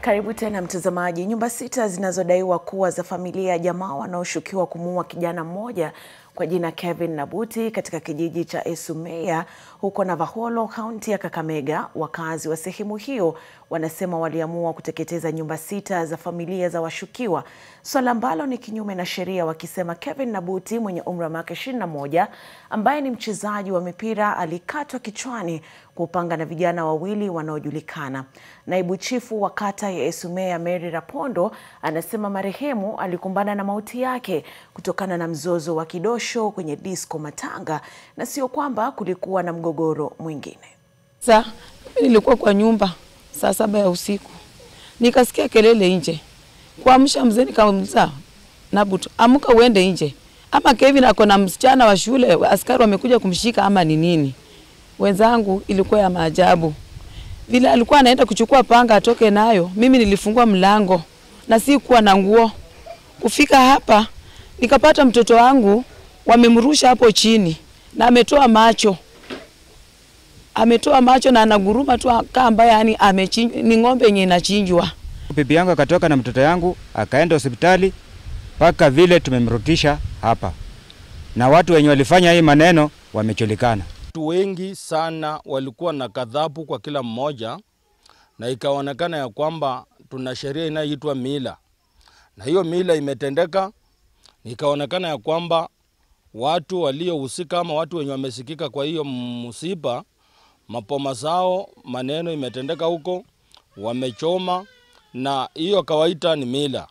Karibu tena mtazamaji. Nyumba sita zinazodaiwa kuwa za familia ya jamaa wanaoshukiwa kumuua kijana mmoja kwa jina Kevin Nabuti katika kijiji cha Esumeya huko Navaholo, kaunti ya Kakamega. Wakazi wa sehemu hiyo wanasema waliamua kuteketeza nyumba sita za familia za washukiwa, swala ambalo ni kinyume na sheria, wakisema Kevin Nabuti mwenye umri wa miaka 21 ambaye ni mchezaji wa mipira alikatwa kichwani kwa upanga na vijana wawili wanaojulikana. Naibu chifu wa kata ya Esumeya Mary Rapondo anasema marehemu alikumbana na mauti yake kutokana na mzozo wa kidosho kwenye disco Matanga na sio kwamba kulikuwa na mgogoro mwingine. Sa mimi nilikuwa kwa nyumba saa saba ya usiku nikasikia kelele nje, kuamsha mzee, nikamuuliza Nabutu, amka uende nje, ama Kevin ako na msichana wa shule, askari wamekuja kumshika ama ni nini? Wenzangu, ilikuwa ya maajabu vile alikuwa anaenda kuchukua panga atoke nayo. Mimi nilifungua mlango na si kuwa na nguo. Kufika hapa nikapata mtoto wangu wamemrusha hapo chini na ametoa macho, ametoa macho na anaguruma tu kama ambaye yani amechinjwa, ni ng'ombe yenye inachinjwa. Bibi yangu akatoka na mtoto yangu akaenda hospitali mpaka vile tumemrudisha hapa, na watu wenye walifanya hii maneno wamejulikana. Watu wengi sana walikuwa na kadhabu kwa kila mmoja, na ikaonekana ya kwamba tuna sheria inayoitwa mila, na hiyo mila imetendeka. Ikaonekana ya kwamba watu waliohusika ama watu wenye wamesikika kwa hiyo msiba, mapoma zao, maneno imetendeka huko, wamechoma, na hiyo kawaita ni mila.